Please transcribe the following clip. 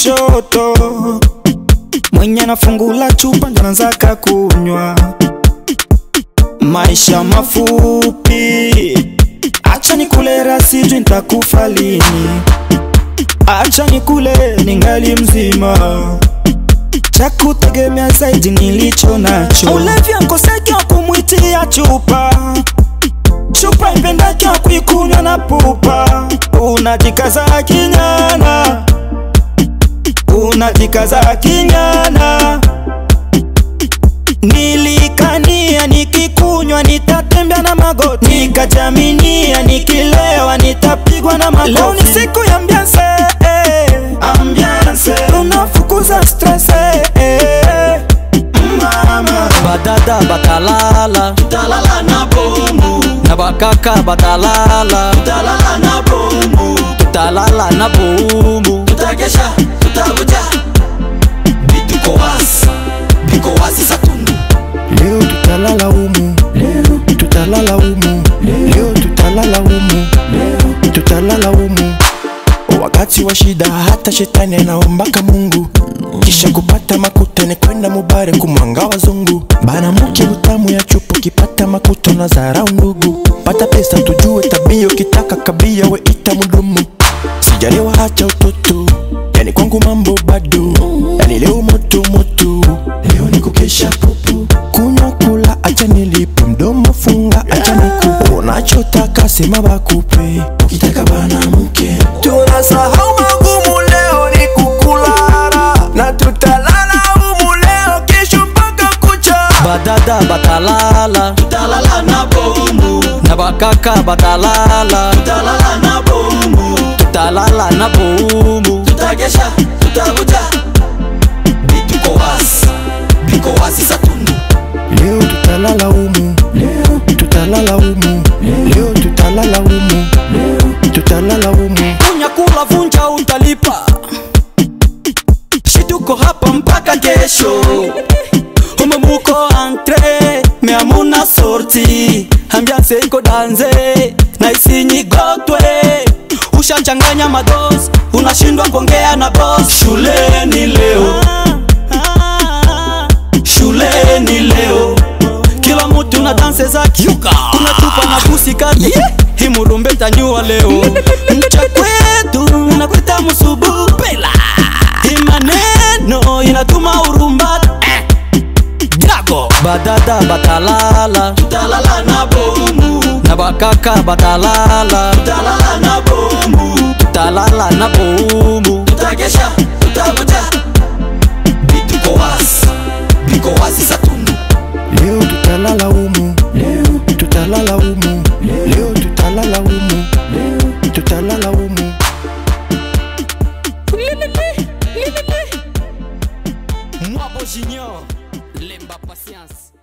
kushoto mwenye anafungula chupa ndo anazaka kunywa maisha mafupi acha nikule rasijui nitakufa lini acha nikule ningali mzima cha kutegemea zaidi nilicho nacho ulevya nkoseki wa kumwitia chupa chupa ipendaki wa kuikunywa na pupa unajikaza kinyana unajikaza kinyana nilikania nikikunywa nitatembea na magoti nikajaminia nikilewa nitapigwa na makofi leo ni siku ya ambiance eh. ambiance tunafukuza stress eh, eh. mama badada batalala Talala na bomu, na bakaka batalala talala na bomu, talala na bumu tutakesha, tutakuja. Bituko wazi, biko wazi satundu. leo tutalala umu leo tutalala umu leo tutalala umu leo tutalala umu wakati wa shida hata shetani anaombaka mungu kisha kupata makuta ni kwenda mubare kumwanga wazungu bana muke utamu ya chupu kipata makuta na zarau ndugu pata pesa tujue tabia ukitaka kabia we ita mudumu sijalewa hacha utoto yani kwangu mambo bado yani leo moto moto leo ni kukesha pupu kunywa kula acha nilipe mdomo funga acha niku unachotaka sema bakupe ukitaka bana mke tunasahau magumu leo ni kukulala na tutalala humu leo kesho mpaka kucha badada batalala Talala na bomu, na bakaka batalala talala na bomu, talala na bumu tutakesha, tutakuja. Bituko wazi, biko wazi satundu. leo tutalala humu leo tutalala humu leo tutalala humu leo tutalala humu kunya kula vunja utalipa shituko hapa mpaka kesho ume muko entre me amuna sorti ambiance iko danze na isinyigotwe ushachanganya mados unashindwa kuongea na boss Shuleni leo, shuleni leo, kila mutu na danse zake kuna tupa na busi kati himurumbe tanyua leo mcha kwetu inakwita musubu imaneno inatuma urumba jago badada batalala talala na bomu, na bakaka batalala talala na bomu, talala na bumu tutakesha, tutakuja. Bituko wazi, biko wazi satundu. leo tutalala humu leo tutalala humu leo tutalala humu leo tutalala humu Mwabo Junior Lemba Patience